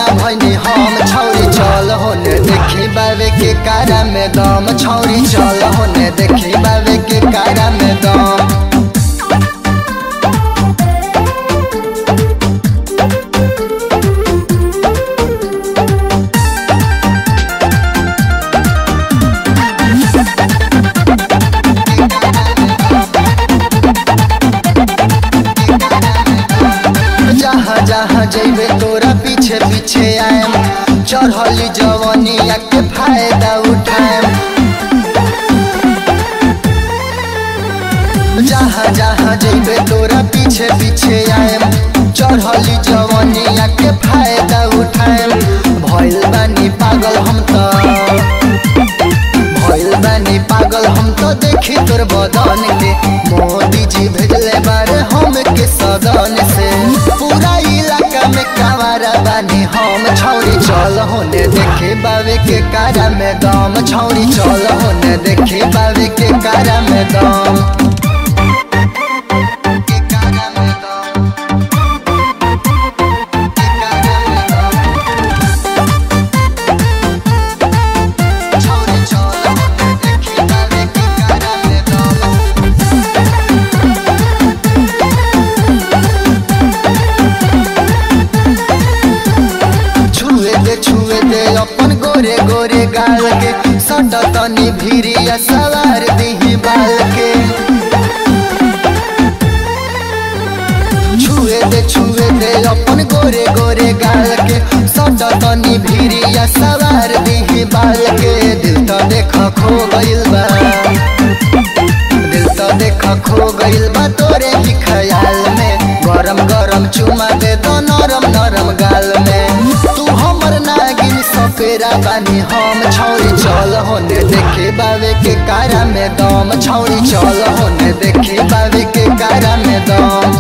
ना भैनी हम छौरी चल होने देखी बाबे के कारा में दम छौरी चल होने देखी बाबे के कारा में दम जहाँ जहाँ जैबे तोरा पीछे पीछे आएम चढ़ली जवनिया के फायदा उठाएम जहाँ जहाँ जैबे तोरा पीछे पीछे आएम चढ़ली जवनिया के फायदा उठाएम भइल बानी पागल हम तो भइल बानी पागल हम तो देखी तोर बदन के मोदी जी भेजले बारे हम के सदन से पूरा इलाका में कावारा बानी हम छौरी चल होने देखे बाबे के कारा में दम छौरी चल होने देखे बाबे के कारा में दम के कारा में दम के कारा में दम छौरी चल होने देखे बाबे के कारा में दम छुए दे छुए दे अपन गोरे गोरे गाल के सट तनी भिरिया सवार दीही बाल के छुए दे छुए दे अपन गोरे गोरे गाल के सट तनी भिरिया सवार दीही बाल के दिल तो देख खो गइल बा दिल तो देख खो गइल बा तोरे ही ख्याल में गरम गरम चुमा दे दो नरम नरम गाल में तू हमर नागिन सपेरा बानी हम छौरी चल होने देखे बाबे के कारा में दम छौरी चल होने देखे बाबे के कारा में दम